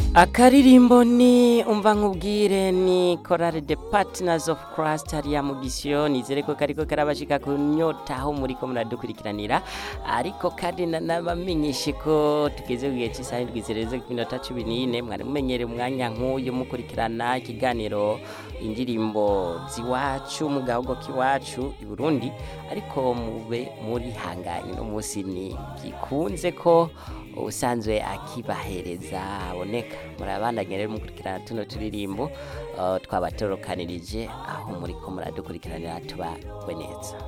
akaririmbo ni umva nkubwire ni korale de partners of christ hariya mu gisiyo nizere ko kariko karabashika ku nyota aho muriko muradukurikiranira ariko kandi na- nabamenyeshe ko tugeze ku gihe cy'isaha indwi zirenze ku minota cumi n'ine mwari mumenyere umwanya nk'uyu mukurikirana ikiganiro indirimbo ziwacu mu gahugu k'iwacu i burundi ariko mube muri hanganye no munsi ni gikunze ko usanzwe akibahereza aboneka murabandanya rero mukurikirana tuno turirimbo uh, twabatorokanirije aho muriko muradukurikiranira tubagwe neza